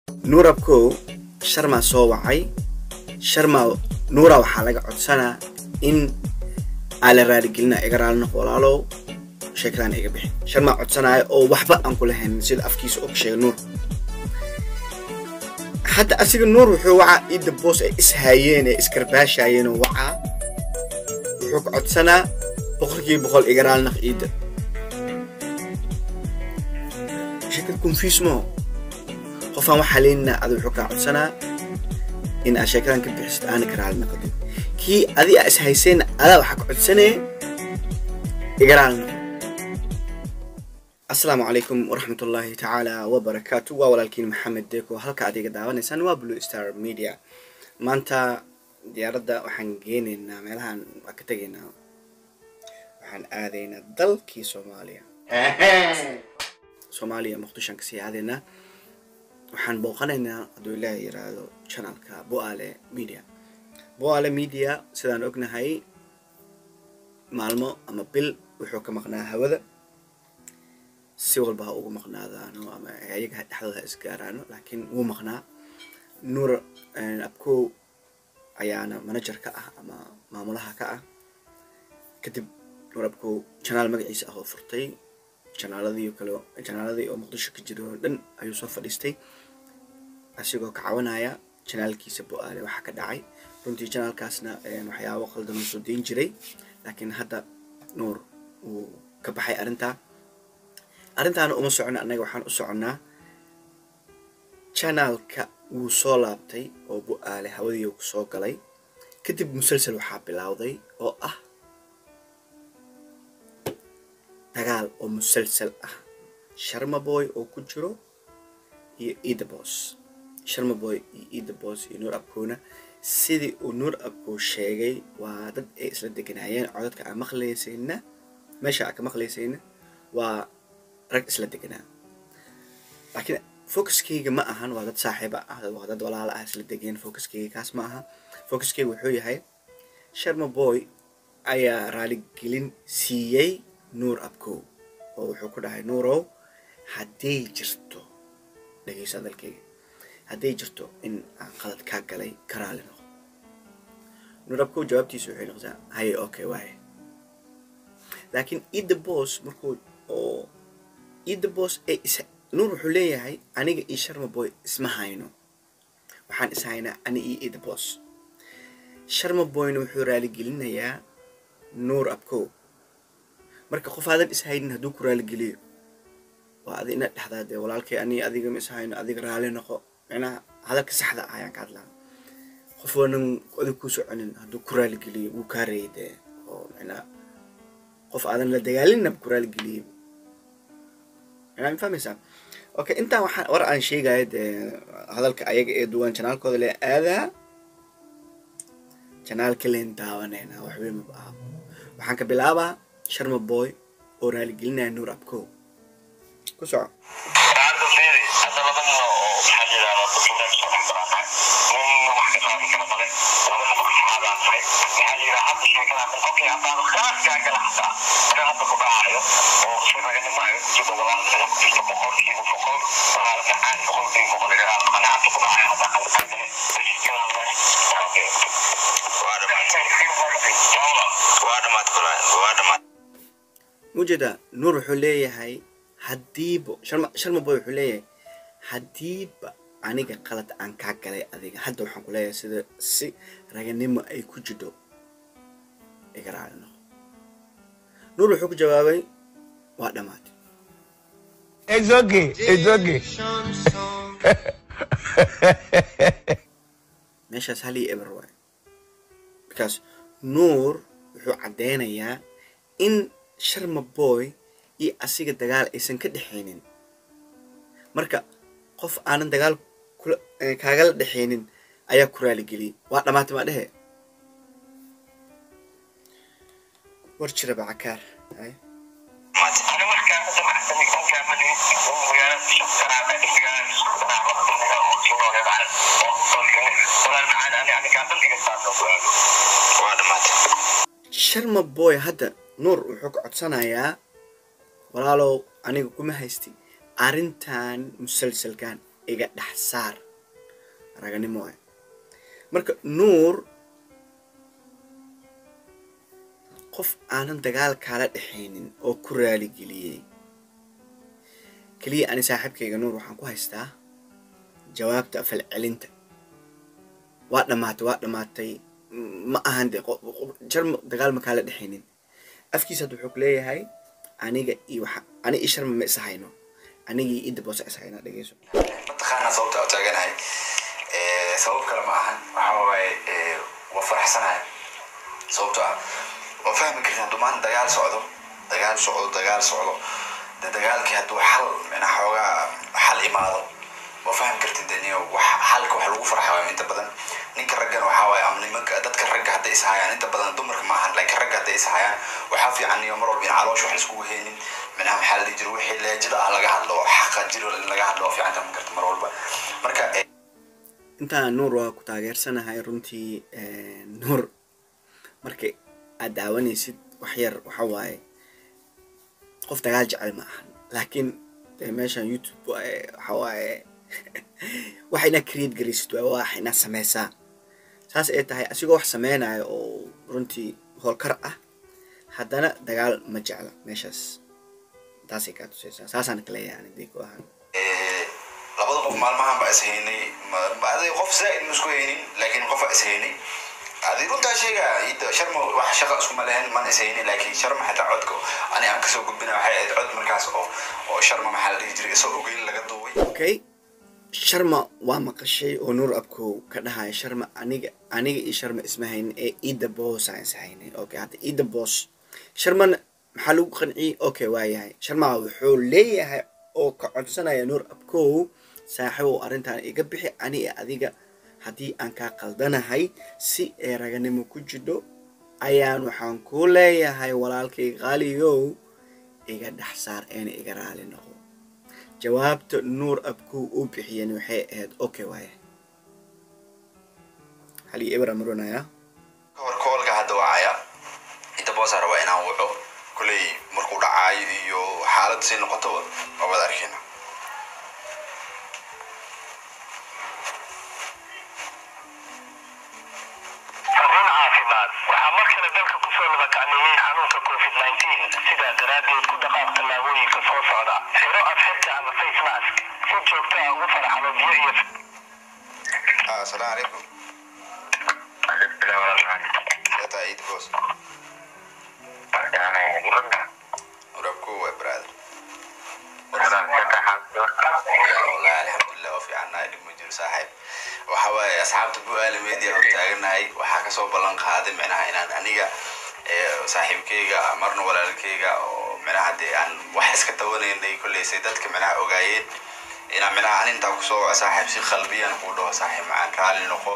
nuurabkow sharmaa soo wacay sharmaa nuura waxaa laga codsanaa in aa la raaligelina iga raali noqo walaalow sheekadaan iga bixin sharmaa codsanaayo oo waxba aan kula haynin sida afkiisa oo ka sheega nuur hadda asiga nuur wuxuu wacaa ciidda boos ay ishaayeen ee iskarbaashaayeen oo wacaa wuxuu ka codsanaa boqolkiiba boqol iga raali naq ciidda sheekada confuse mo qofaan waxaa leeninaa ada wuxuu kaa codsanaa in aad sheekadan ka bixisid aana ka raali naqdin kii adi aa ishayseen adaa waxaa ka codsanee iga raali naqo asalaamu calaykum waraxmat ullaahi tacaala wabarakaatu waa walaalkiin maxamed deeko halka aad iga daawanaysaan waa blue star media maanta diyaaradda waxaan geenaynaa meelahaan waa ka tegaynaa waxaan aadaynaa dalkii soomaaliya soomaaliya muqdishoan kasii aadaynaa waxaan booqanaynaa hadduu ilaahay yiraahdo channelka boale media boale media sidaan ognahay maalmo ama bil wuxuu ka maqnaa hawada si walba ha ugu maqnaadaano ama ayaga dhexdooda ha isgaaraano laakiin wuu maqnaa nuur abkow ayaana manager ka ah ama maamulaha ka ah kadib nuur abkow janaal magaciisa ah oo furtay janaaladii kale janaaladii oo muqdisho ka jira oo dhan ayuu soo fadhiistay asigoo ka cawanaya janaalkiisa bo-aale waxaa ka dhacay runtii janaalkaasna waxyaabo qaldan uu soo dayn jiray laakiin hadda nuur wuu ka baxay arrintaa arrintaana uma socono annaga waxaan u soconnaa janaalka wuu soo laabtay oo bu-aale hawadii ku soo galay kadib musalsel waxaa bilowday oo ah dagaal oo musalsel ah sharmaboy oo ku jiro iyo idabos sharmaboy iyo idabos iyo nuur abkowna sidii uu nuur abkow sheegay waa dad ay isla deganaayeen codadka aan maqlaysayna meesha aan ka maqlaysayna waa rag isla deganaa laakiin focuskeyga ma ahan waa dad saaxiiba ah waa dad walaala ah isla degeen focuskeyga kaas ma aha focuskeyga wuxuu yahay sharma boy ayaa raaligelin siiyey nuur abkow oo wuxuu ku dhahay nuurow hadday jirto dhegeyso hadalkeyga hadday jirto in aan qalad kaa galay ka raali noqo nuur abkow jawaabtiisa waxay noqotaa haye okay waaye laakiin ida bos markuu oo ida bos ee is nuur wuxuu leeyahay aniga iyo sharma boy isma hayno waxaan is haynaa ani iyo ida bos sharma boyna wuxuu raaligelinayaa nuur abkow marka qof aadan is haynin hadduu ku raaligeliyo waa adi inaad dhexdaa dee walaalkay ani adiga ma is hayno adiga raali noqo micnaha hadalka saxda ah ayaan ka hadlaa qof waanan adig ku soconin hadduu ku raaligeliyo wuu kaa reeyay dee oo micnaha qof aadan la dagaalinna ku raaligeliyo ma fahmaysaa okay intaan waxaan war aan sheegaya dee hadalka ayaga ee duwan janaalkooda le aadaa janaalka leen daawanayna waxweyn maba aha waxaan ka bilaabaa sharma boy oo raaligelinaya nuur abkow ku soco mujeda nuur wuxuu leeyahay haddiiba sharma sharma boy wuxuu leeyahay haddiiba aniga qalad aan kaa galay adiga hadda waxaan ku leeyahay sida si raganimo ay ku jidho iga raali noqo nuur wuxuu ku jawaabay waa dhammaatay It's okay. It's okay. meeshaas hal iyo eber waay because nuur wuxuu caddeynayaa in sharma boy iyo asiga dagaal aysan ka dhexaynin marka qof aanan dagaal kula kaagala dhexaynin ayaa ku raaligeliyay waa dhammaatay maa dhehe war jira bacakaar ay sharma boy hadda nuur wuxuu ka codsanayaa walaalow aniga kuma haysti arrintan musalsalkan iga dhex saar raganimo ah marka nuur qof aanan dagaal kaala dhexaynin oo ku raaligeliyey keliya ani saaxiibkayga nuur waxaan ku haystaa jawaabta falcelinta waa dhammaatay waa dhammaatay ma ahan de jarma dagaal ma kaala dhexaynin afkiisa hadda wuxuu ku leeyahay aniga iyo waxa ani iyo sharma ma isa hayno aniga iyo idda boose is haynaa dhegeyso mataqaanaa sababta u taaganahay sabab kale ma ahan waxa waaye waa faraxsanahay sababto ah waa fahmi kartin hadduu maanta dagaal socdo dagaal socdo dagaal socdo de dagaalkii hadduu xal mina xoogaa xal imaado waa fahmi kartin de niyo wax xalka wax lagu farxa waa inta badan ninka raggana waxaa waaye ama nimanka dadka ragga hadday is hayaan inta badan dumarka ma ahan laakiin ragga hadday is hayaan waxaa fiican niyo mar walba in caloosh wax laiskugu heynin minaha maxaa la dhihi jira wixii leejada ah laga hadlo xaqa jiro in laga hadlo waa fiican taman karta mar walba marka intaan nuur waa ku taageersanahay runtii nuur marka aad daawanaysid wax yar waxa waaye qof dagaal jecel ma ahan laakiin dee meeshan youtube waxa waaye waxa inaad create garaysid waa wax inaad sameysaa saas ay tahay asigoo wax sameynayo oo runtii howlkar ah haddana dagaal ma jecla meeshaas taasay kaa tusaysaa saasaan ka leeyahay ani dii ku ahaan labada qof maalmahan baa is haynay aday qof zaaid ma isku haynin laakiin qof baa is haynay adi runtaa sheega ida sharma wax shaqa iskuma lehen man is haynin laakiin sharma xataa codka ani aan kasoo gudbina waxay ahayd cod markaas oo oo sharma maxaa la dhihi jiray isoo ogeyn laga duubay okay sharma waa maqashay oo nuur abkow ka dhahaya sharma aniga aniga iyo sharma isma haynin ee ida boos aan is haynay okay hadda ida boos sharmana maxaa lagu qanciyey okay waa yahay sharma wuxuu leeyahay oo ka codsanaya nuur abkow saaxiibow arrintan iga bixi ani iyo adiga haddii aan kaa qaldanahay si ee raganimo ku jidho ayaan waxaan kuu leeyahay walaalkay qaaliyow iga dhex saar eena iga raali noqo jawaabta nuur abkow uu bixiyeen waxay ahayd okay waaya hali ibra maronaya kahor koolka hadda wacaya inta boosa rabaa inaan waco kuley markuu dhacaayo iyo xaalad sii noqotoba waabad arkina fariin caafimaad waxaa mar kale dalka kusoo labakacmeeyey xanuunka covid 19 sidaa daraaddeed ku dhaqaaq tallaabooyinka soo socda xiro afxirka ama face mask si joogto ah ugu faraxalo biyo iyo asalaamu calaykum ata ciid boos urabku waa brother والله الحمد لله وفي عنا اللي مجر صاحب وحوا أصحاب تبوا آل ميديا وتاجنا وحا كسو بلان قادم معناها إن أنيجا صاحب كيجا مرنا ولا الكيجا ومعناها دي أن وحس كتوني إن كل سيدات كمعناها أوجايد إن معناها أن أنت كسو صاحب سي قلبيا نقوله صاحب معان رالي نقو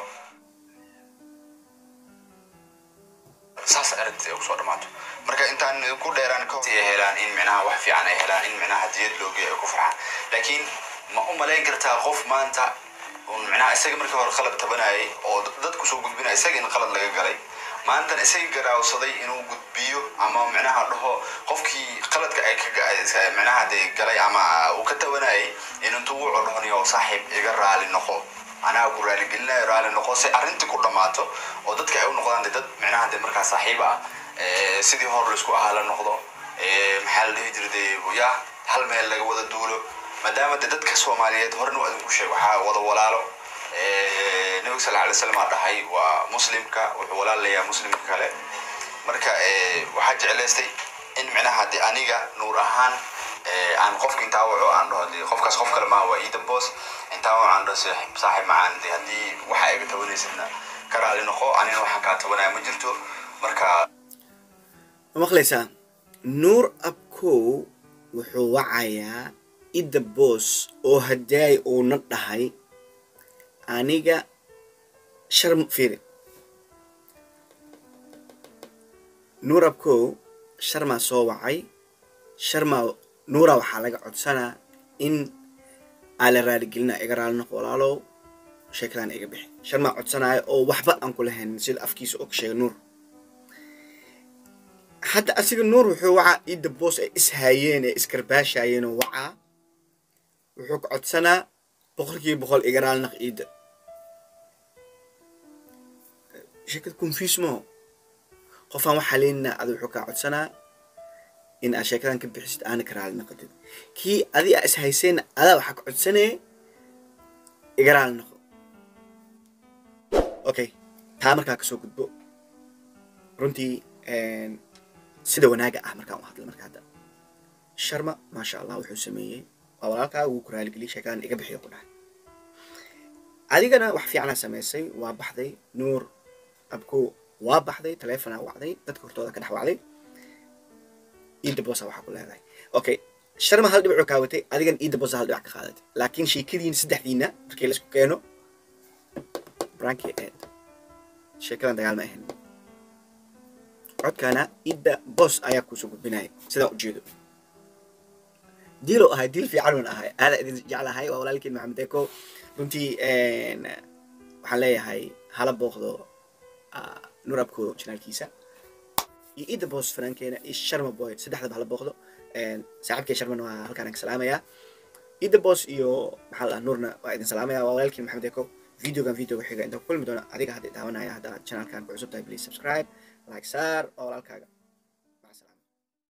saas aragtid ay kusoo dhamaato marka intaan ku dheeraan ka ay helaan in micnaha wax fiican ay helaan in micnaha hadiyad loo geeyo ay ku farxaan laakiin ma u malayn kartaa qof maanta un micnaha isaga markii hore qalad tabanayay oo dadku soo gudbinaya isaga in qalad laga galay maantan isaga garaawsaday inuu gudbiyo ama micnaha dhaho qofkii qaladka ay ka micnaha dee galay ama uu ka tabanayay in intuu wuxuu dhahoniyo saaxiib iga raali noqo anaa ku raaligelinayo raali noqo si arrintii ku dhammaato oo dadka ay u noqdaan de dad micnaha de markaa saaxiib ah sidii hor laisku ahaa la noqdo maxaa la dhihi jira de ya hal meel laga wada duulo maadaama de dadka soomaaliyeed horena waa idinku sheeg waxaa wada walaalo nabiga sal alay slam aa dhahay waa muslimka wuxuu walaal leeyahay muslimka kale marka waxaa jeclaystay in micnaha de aniga nuur ahaan aan qofka intaa waco aan dhaho de qofkaas qof kale maaha waa iidan boos intaa waco aan dhaho saaxiib saaxiib macaan de haddii waxa iga tabanaysidna ka raali noqo anina waxaan kaa tabanaya ma jirto marka ma maqlaysaa nuur abkow wuxuu wacayaa idda boos oo hadaay uuna dhahay aniga shar fiiri nuur abkow sharmaa soo wacay sharmaa nuura waxaa laga codsanaa in aa la raaligelina iga raali noqo walaalow sheekadan iga bixi sharmaa codsanaayo oo waxba aan ku lahayn sida afkiisa oo ka sheegay nuur hadda asiga nuur wuxuu wacaa idda boos ay ishaayeen ee iskarbaashayeen oo wacaa wuxuu ka codsanaa boqolkiiba boqol igaraal naq iida sheekada confuse maho qofaan waxaa leeninaa ada wuxuu kaa codsanaa in aad sheekadan ka bixisid aana ka raali noqotid kii adi aa is hayseen adaa waxaa ka codsanee iga raali noqo okay taa markaa kasoo gudbo runtii sida wanaaga ah markaan u hadla marka hadda sharma maasha allah wuxuu sameeyey waa walaalkaa wuu ku raaligeliyay sheekadan iga bixiyo ku dhahay adigana wax fiicana samaysay waa baxday nuur abko waa baxday taleefonaa wacday dadka hortooda ka dhex wacday iida boosa waxaa ku leedahay okay sharma hal dhibicoo kaa watay adigan iida boosa hal dhibac ka qaadatay laakiin sheekadiin saddexdiina markii la isku keeno branki eed sheekadan dagaal ma ahayn codkaana iida boos ayaa kuusoo gudbinaya sidaa ujeedo diilo ahay diil fiican un ahay aada idin jeclahay waa walaalkiin maxamed eko runtii waxaan leeyahay hala booqdo nur abko janaalkiisa iyo ida boos fanaankeena iyo sharma boy saddexdaba hala booqdo saaxiibkay sharmana waa halkaan ka salaamayaa ida boos iyo maxaa la nuurna waa idin salaamaya waa walaalkiin maxamed eko videogan videoga xiga inta ku kulmi doona adiga hadda daawanaya hadda janaalkan ku cusub tahay please subscribe like saar waa walaalkaaga